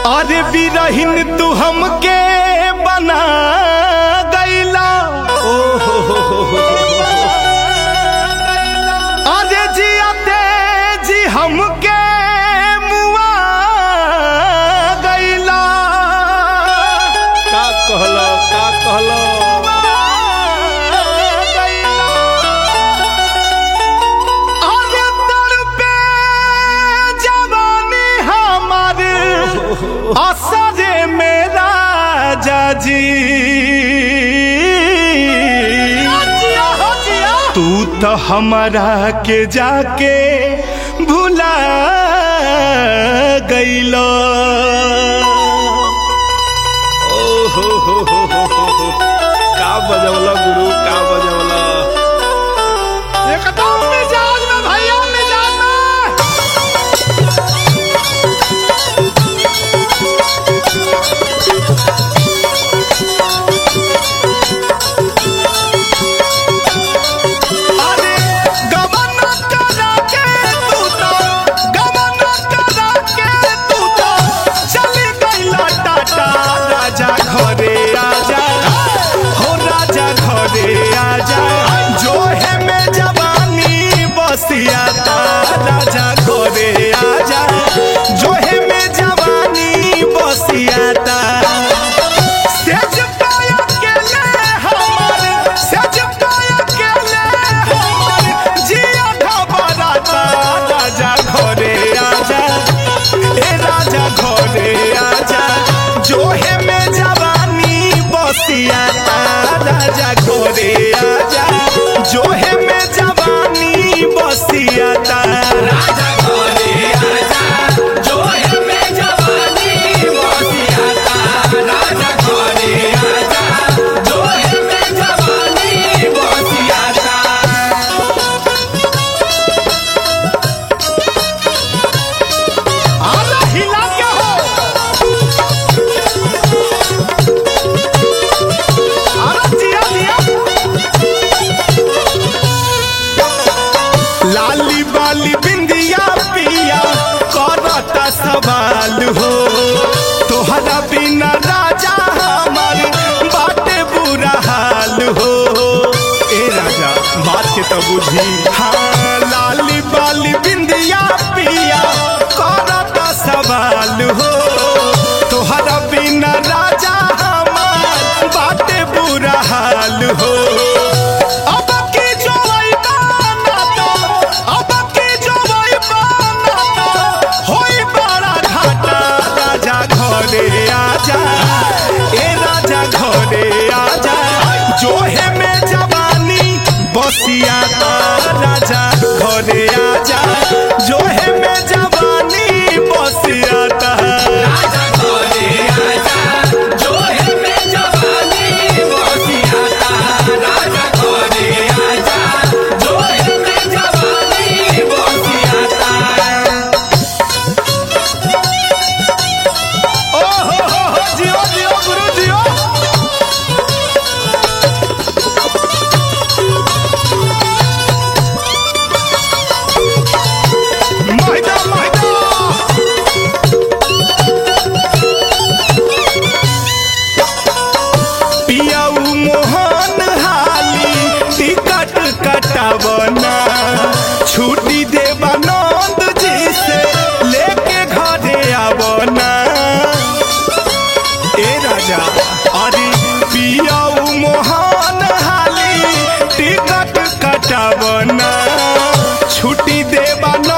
अरे बिरहिन तू हमके बना गईला ओ हो हो हो हो अरे जियाते जी हमके मुआ गईला का कहलो का कहलो अरे तड़पे जवानी हमार असरे मेरा जाजी तू तो हमारा के जाके भुला गईलो ओ हो हो हो हो हो हो। का बजवला गुरु का बजवला एकदम मिजाज में भैया मिजाज में अरे गमन करा के तू तो गमन करा के तू तो चली गईला टाटा राजा घरे आजा हो राजा घरे आजा जो है में जवानी बसिया ता राजा घरे आजा जो है में जवानी बसिया ता सेज पाया के ले हमर सेज पाया के ले हमर जिया घबराता राजा घरे आजा ए राजा घरे आजा जो है में जवानी बसिया राजा घरे आजा जो है में जवानी बसिया राजा घरे आजा जो है में जवानी बसिया राजा घरे आजा जो है में जवानी बसिया आला हिला के हो आला जिया जिया लाली बाली बिंदिया पिया करता सवाल हो तोहरा बिना राजा हमार बाटे बुरा हाल हो ए राजा बात के तो बुझी हाँ लाली बाली बिंदिया पिया करता सवाल हो तोहरा बिना राजा हमार बाटे बुरा हाल हो अब की जो ना तो अब की जो ना तो होई बड़ा घाटा राजा घरे आजा ए राजा घरे आजा जो है में जवानी बसिया ता राजा घरे आजा जो है में जवानी बसिया ता राजा घरे आजा जो है में जवानी बसिया ता राजा घरे आजा जो है में जवानी बसिया ता ओ हो हो हो जियो जियो गुरु जियो महिदा महिदा पियाऊ मोहन हाली टिकट कटावना छुट्टी देवा नंद जी से लेके घरे आवना ए राजा अरे पियाऊ मोहन हाली टिकट कटावना छुट्टी देवा